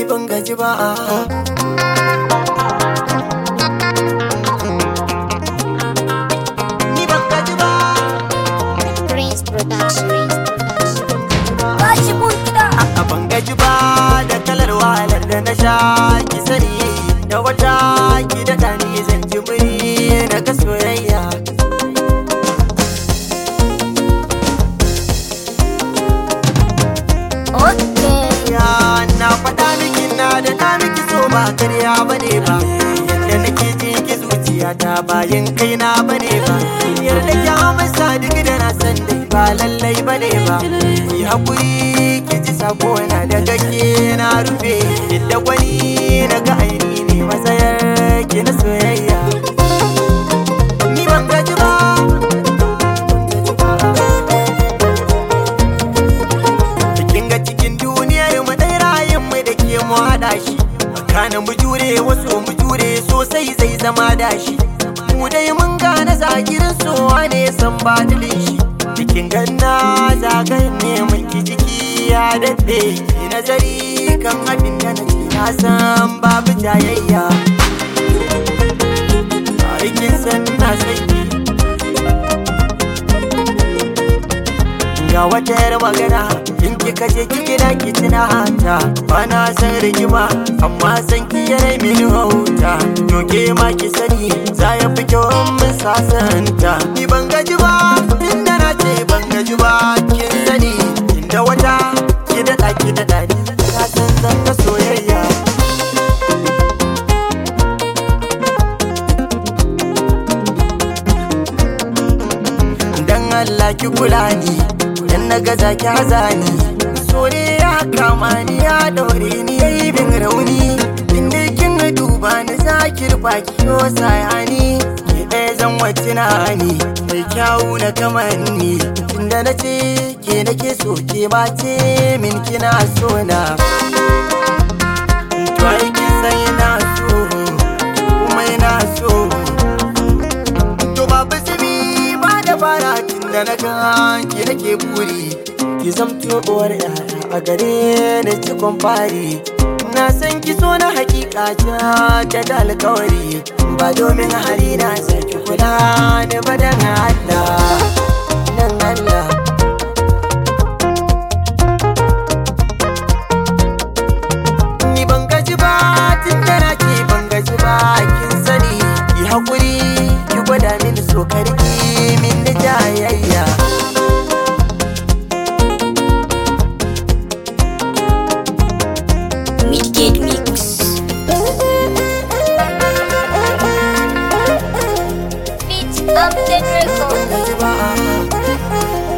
ban gaji ba ni ban gaji ba Prince Production. Bashi mun kiɗa. a ban gaji ba da kalar wahalar da na sha ki sani da wata ki da ni zan ji muri na ga soyayya Okay. ya na faɗa miki na da na miki so ba karya bane ba yadda nake ji ki zuciya ta bayan kaina bane ba yarda ki amsa duk da na san dai ba lallai bane ba ki hakuri ki ji sako na da gake na rufe inda gwani na ga aini ne matsayar ki na soyayya ni ban gaji ba Kin ga cikin duniyar mu dai rayin mu da ke mu haɗa shi Kana mu jure wasu mu jure sosai zai zama dashi Mu dai mun gane zagirin sowa ne san badilin shi Cikin ganna zagayen ne mulki jiki ya daɗe Ki nazari kan abin da na ce na san babu jayayya Aikin san na sanki ga wata yar magana in kika je ki gida ki tuna hanta bana san rigima amma san ki yare mini hauta to ke ma ki sani za ya fi kyau in mun sasanta ni ban gaji ba inda na ce ban gaji ba kin sani inda wata ki daɗa ki daɗa ni na san zan ga soyayya dan Allah ki kula ni dan na gaza ki hazani so ne ya kama ni ya daure ni yayi bin rauni inda kin duba ni zakir baki yo sayani ki ɗaya zan wacce na ni mai kyawu na kamanni inda na ce ke nake so ke ma ce min kina so na to ai kin san ina so kuma ina so To babu zubi ba da fara tun da na gan ki nake buri Ki zamto uwar yara a gare ni cikon fari Na san ki so na hakika ta da alkawari Ba domin hari na saki kula ni ba dan Allah Dan Allah Ni ban gaji ba tun da na ce ban gaji ba kin sani ki hakuri ki gwada mini so karki min da jayayya Midgate Mix. Beat up the record. Ban gaji ba